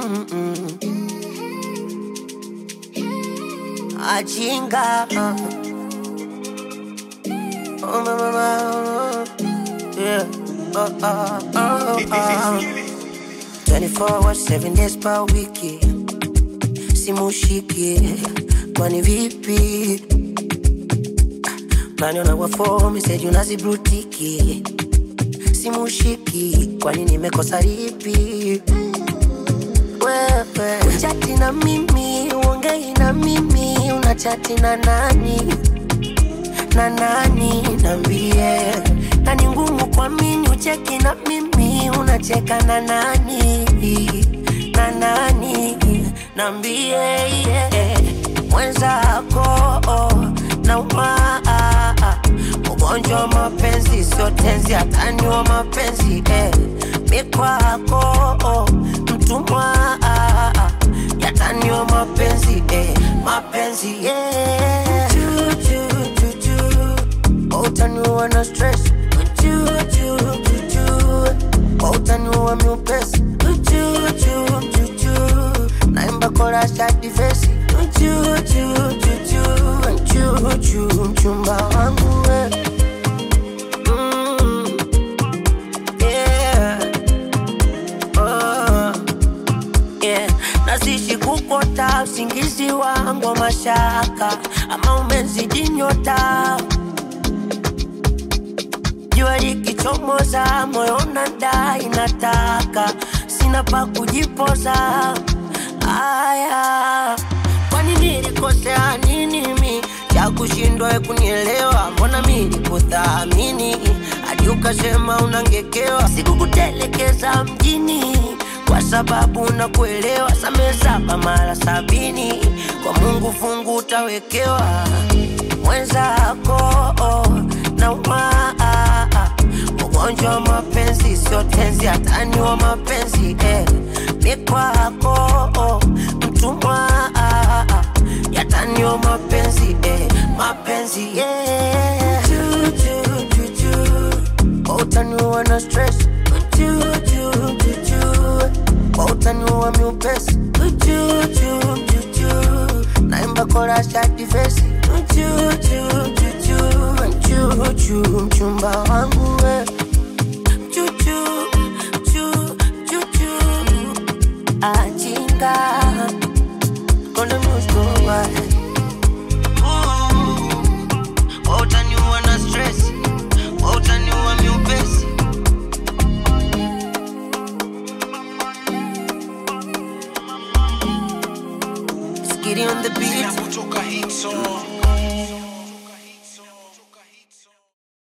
Mm-mm. Ajinga. Oh, my, my, my. Yeah. Oh, oh, oh, oh. 24 hours, 7 days per wiki. Simushiki. Kwani vipi? Naniona kwa form, message unazibrutiki. Simushiki. Kwani nimekosa lipi? Wewe uchati na mimi, uongei na mimi, unachati na nani? na nani nambie na ni ngumu kuamini ucheki na mimi unacheka na nani na nani nambie yeah. mwenzako na umaa ugonjwa wa mapenzi sio tenzi hatani wa mapenzi eh. mikwako mtumwa yatani wa mapenzi eh. mapenzi yeah. Juju, juju. Utaniua na stress Juju, juju. Utaniua miupesi Juju, juju. Naimba kora shati vesi Juju, juju. Juju, mchumba wangu we Mm. Yeah. Oh. Yeah. Nazishi kukota usingizi wangu wa mashaka ama umezidi nyota jua likichomoza moyo unadai nataka sina pa kujipoza aya kwani nilikosea nini mi cha kushindwa we kunielewa mbona mi nikuthamini hadi ukasema unangekewa sikukutelekeza mjini kwa sababu nakuelewa same saba mara sabini kwa mungu fungu utawekewa mwenzako na umaa ugonjwa wa mapenzi sio tenzi hatani wa mapenzi eh. mikwako mtumwa yatani wa mapenzi eh. mapenzi yeah. Juju, juju. utaniua na stress Juju, juju. utaniua miupesi Juju, juju. naimba kora shati vesi Juju, juju. Juju, mchumba wangu we Juju, ju, juju. Ajinga Konde mshkowa Utaniua na stress Utaniua miupesi Skitty on the beat Zinapotoka hit song